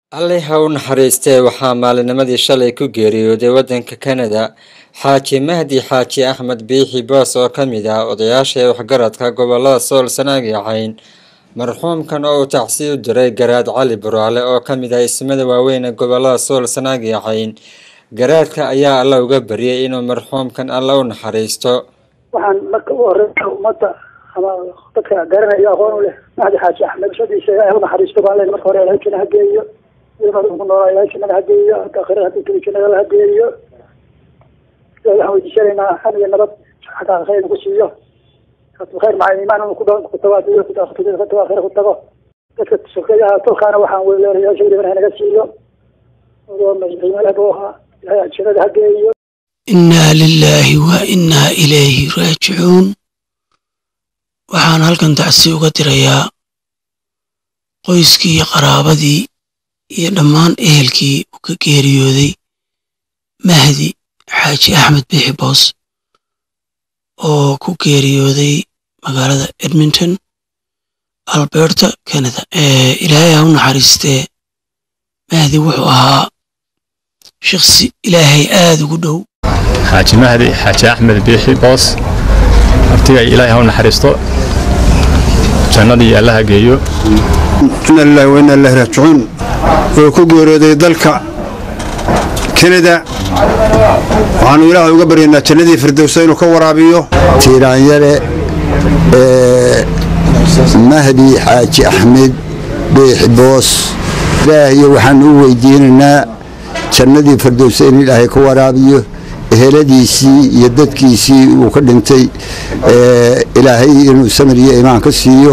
Alle ha u naxariistee waxaa maalinimadii shalay ku geeriyooday waddanka Kanada Xaaji Mahdi Xaaji Axmed Biixi Boos oo ka mid ah odayaasha waxgaradka gobollada Sool Sanaag iyo Cayn marxuumkan oo uu tacsi u diray Garaad Cali Buraale oo ka mid ah ismada waaweyn ee gobollada Sool Sanaag iyo Cayn garaadka ayaa Alle uga baryay inuu marxuumkan Alle u naxariisto waxaan marka u horeysa ummadda ama dadka garanaya aqoon u leh mahdi xaaji axmed shadiisa ilaahay u naxariisto baan leen marka hore ilaahay jannada ha geeyo ilmada ku noolaa ilaahay jannada ha geeyo hadda aakhirada haddii keli jannada ha geeyo ilaahay waxaan weydiisanaynaa xan iyo nabad xagga khayr ku siiyo khayr maca iimaan inuu ku dho ku tago adduunya ku tago ku tago aakhira ku tago dadka sokeeyaha tolkaana waxaan weleelay ilaahay shayda ha naga siiyo oo madaxweynaha buu ahaa ilaahay jannada ha geeyo innaa lilaahi wa innaa ilayhi raajicuun waxaan halkan tacsi uga dirayaa qoyskii iyo qaraabadii iyo dhammaan ehelkii uu ka geeriyooday mahdi xaaji axmed biixi boos oo ku geeriyooday magaalada edmonton alberta canada ilaahay ha u naxariistee mahdi wuxuu ahaa shaqsi ilaahay aada ugu dhow xaaji mahdi xaaji axmed biixi boos abtiga ilaahay ha u naxariisto jannadii allaha geeyo ina lilahi wa inna ilahi raajicuun oo ku geerooday dalka kanada waxaanu ilaahay uga baryaynaa jannadii firdowsa inuu ka waraabiyo tiiraanyare ee mahdi xaaji axmed biixi boos ilaahayo waxaanu u weydiinaynaa jannadii firdowsa in ilaahay ka waraabiyo eheladiisii iyo dadkiisii uu ka dhintay ilaahay inuu samiriyo imaan ka siiyo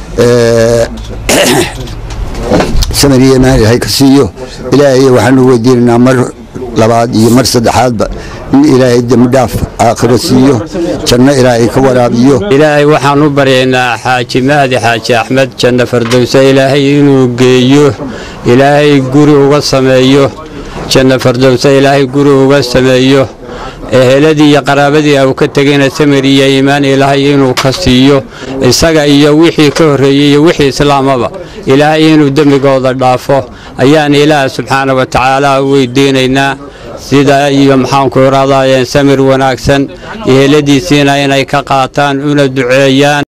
samiriyo imaan ilaahay ka siiyo ilaahay waxaanu weydiinaynaa mar labaad iyo mar saddexaadba in ilaahay dembi dhaaf aakhiro siiyo janno ilaahay ka waraabiyo ilaahay waxaan u baryaynaa xaaji mahdi xaaji axmed janno fardowsa ilaahay inuu geeyo ilaahay guri uga sameeyo janno fardowsa ilaahay guri uga sameeyo eheladii iyo qaraabadii uu ka tegayna samir iyo iimaan ilaahay inuu ka siiyo isaga iyo wixii ka horreeyey iyo wixii islaamaba ilaahay inuu dembigooda dhaafo ayaan ilaah subxaana wa tacaala u weydiinaynaa sida iyo maxaanku iraadayeen samir wanaagsan eheladiisiina inay ka qaataan una duceeyaan